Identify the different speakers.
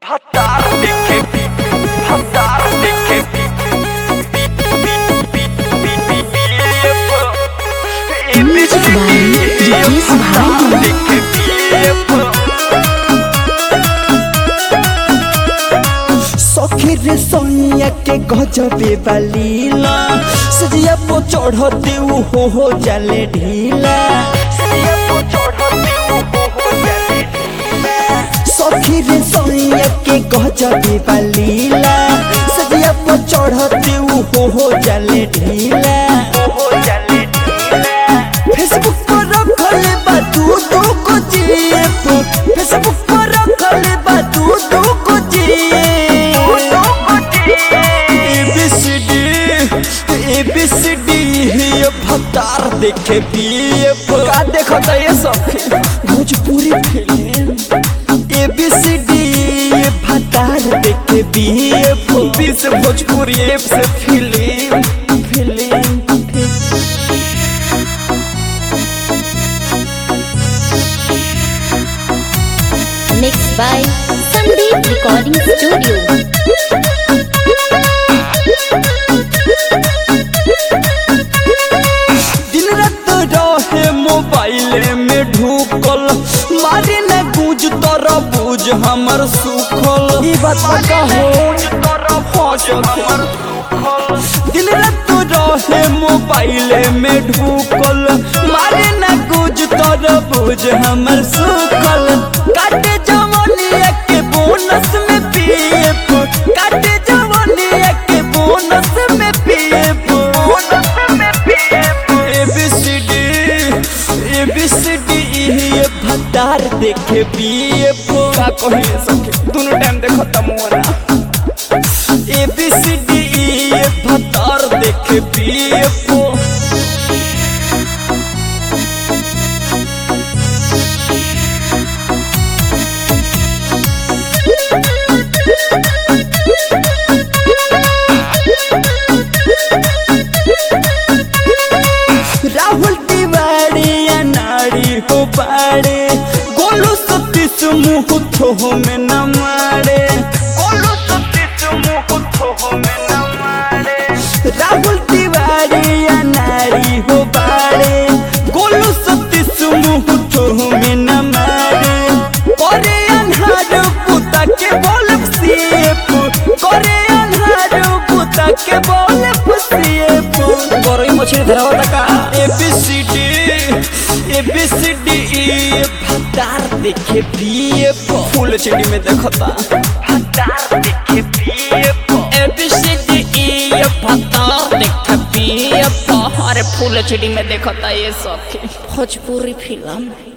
Speaker 1: Hatar देखे हतार देखे
Speaker 2: Music by Ricky Smiley.
Speaker 3: सखी रे सोनिया के गजबे बालीला सजिया पो चढ़ते उ हो हो जाले ढीला सखी रे सोनिया के गजबे बालीला सजिया पो चढ़ते उ हो हो जाले ढीला फेसबुक पर रखले बा तू तू को जीप फेसबुक पर रखले बा तू तू को जीप एबीसीडी एबीसीडी ये भतार देखे पीएफ का देखता ये सब भोजपुरी फिल्म एबीसीडी ये भतार देखे पीएफ बी से भोजपुरी एफ से film film
Speaker 2: Mixed by Sandeep Recording Studio.
Speaker 3: दिन रात रहे मोबाइल में ढूकल मारे न गूंज तोरा बूझ हमर सुखल ई बात पता हो दिन रात रहे मोबाइल में ढूकल मारे न गूंज तोरा बूझ हमर सुखल काटे जवानिया के बोनस में पीएफ काटे जवानिया के बोनस में पीएफ एबीसीडी एबीसीडी ये भतार देखे पीएफ का कहे सके दोनों टाइम देखो तमोरा एबीसीडी ये भतार देखे पीएफ राहुल तिवारी या नारी हो बाड़े गोलू सतीश मुँह थो में न मारे राहुल तिवारी या नारी हो बाड़े गोलू सतीश मुँह थो में न मारे करे अन्हार पुता के बोल सीएफ करे अन्हार पुता के बोल सीएफ गरई मछली धरावा का एबीसीडी एबीसीडी भतार देखे पीएफ फुल चिड़ी में देखता एबीसीडी भतार देखे पीएफ अरे फुल चिड़ी में देखता ये सब
Speaker 2: भोजपुरी फिल्म